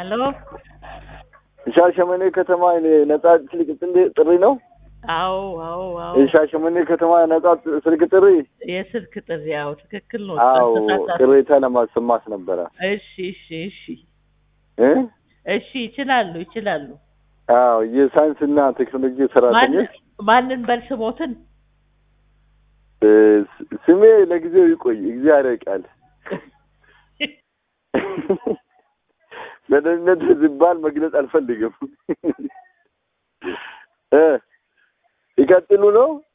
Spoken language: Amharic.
ሄሎ የሻሸመኔ ከተማ ነጻ ስልክ ጥሪ ነው። አዎ አዎ አዎ የሻሸመኔ ከተማ ነጻ ስልክ ጥሪ። የስልክ ጥሪ አዎ ትክክል ነው። አዎ ተሳሳተ። ቅሬታ ለማሰማት ነበረ እሺ እሺ እሺ እ እሺ ይችላሉ ይችላሉ። አዎ የሳይንስና ቴክኖሎጂ ማን ሰራተኞች ማንን በል ስሞትን እ ስሜ ለጊዜው ይቆይ፣ እግዚአብሔር ያውቃል። ለደህንነት ሲባል መግለጽ አልፈልግም። እ ይቀጥሉ ነው